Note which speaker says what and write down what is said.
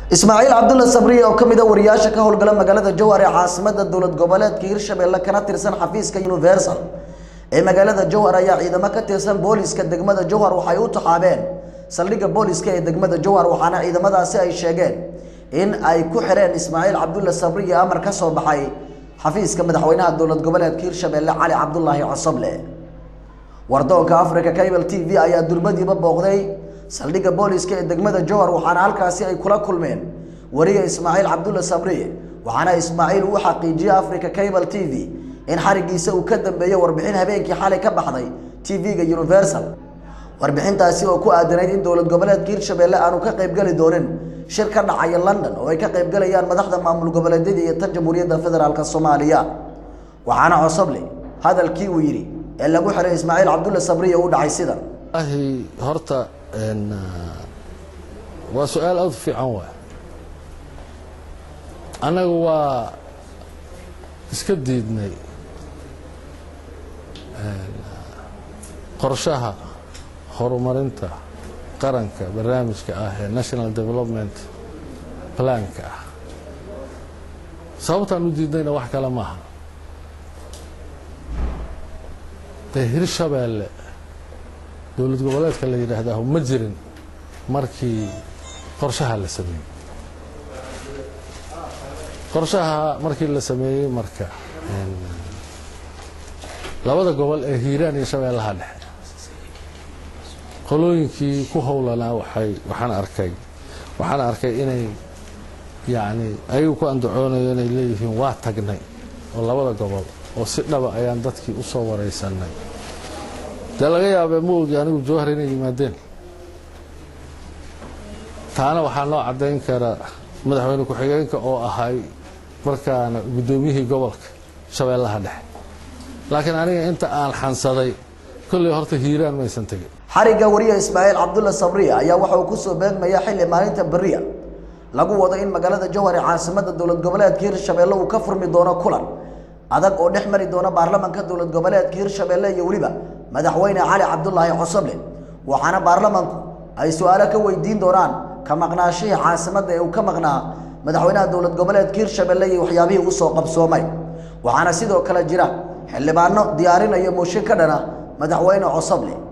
Speaker 1: ismaaciil cabdulla sabriye oo ka mid a wariyaasha ka howlgala magaalada jowhar ee caasimada dowlad goboleedka hirshabelle kana tirsan xafiiska universal ee magaalada jowhar ayaa ciidamo ka tirsan booliska degmada jowhar waxay u taxaabeen saldhigga booliska ee degmada jowhar waxaana ciidamadaasi ay sheegeen in ay ku xireen ismaaciil cabdulla sabriye amar ka soo baxay xafiiska madaxweynaha dowlad goboleedka hirshabelle cali cabdulaahi cosoble wardoonka africa cable t v ayaa durbadiiba booqday saldhigga booliska ee degmada jowhar waxaana halkaasi ay kula kulmeen wariga ismaaciil cabdulla sabriye waxaana ismaaciil uu xaqiijiyey africa cable t v in xarigiisa uu ka dambeeyey warbixin habeenkii xalay ka baxday t v-ga universal warbixintaasi oo ku aadanayd in dowlad goboleedka hirshabelle aanu ka qaybgeli doonin shir ka dhacaya london oo ay ka qaybgalayaan madaxda maamul goboleedyada iyo tan jamhuuriyadda federaalk soomaaliya waxaana cosoble hadalkii uu yidhi ee lagu xiray ismaaciil cabdulla sabriye u dhacay sidan
Speaker 2: ahi horta waa su-aal aada u fiican waay annagu waa iska diidnay qorshaha horumarinta qaranka barnaamijka ah ee national development planka ah sababtaan u diidnayna wax kale maaha dee hirshabeelle dowlad goboleedka la yidhaahdaa ma jirin markii qorshaha la sameeyey qorshaha markii la sameeyey marka labada gobol ee hiiraan iyo shabeellaha dhexe qolooyinkii ku howlanaa waxay waxaan arkay waxaan arkay inay yacni ayagu ku andacoonayo inay leeyihiin waa tagnay oo labada gobol oo si dhaba ayaan dadkii u soo waraysanay dee laga yaabee ma ogi anigu jowhar inay yimaadeen taana waxaa noo caddayn kara madaxweyne ku-xigeenka oo ahay markaana guddoomiyihii gobolka shabeellaha dhexe laakiin aniga inta aan xansaday kolley horta hiiraan maysan tegin
Speaker 1: xarigga wariya ismaaciil cabdulla sabriye ayaa waxa uu kusoo beegmaya xilli maalinta beriya lagu wado in magaalada jowhar ee caasimada dowlad goboleedka hirshabelle uu ka furmi doono kulan adag oo dhex mari doona baarlamanka dowlad goboleedka hirshabelle iyo weliba madaxweyne cali cabdulaahi cosoble waxaana baarlamanku ay su-aalo ka weydiin doonaan ka maqnaashihii caasimadda ee uu ka maqnaa madaxweynaha dowlad goboleedka hirshabelle iyo waxyaabihii uu soo qabsoomay waxaana sidoo kale jira xildhibaano diyaarinaya mooshin ka dhana madaxweyne cosoble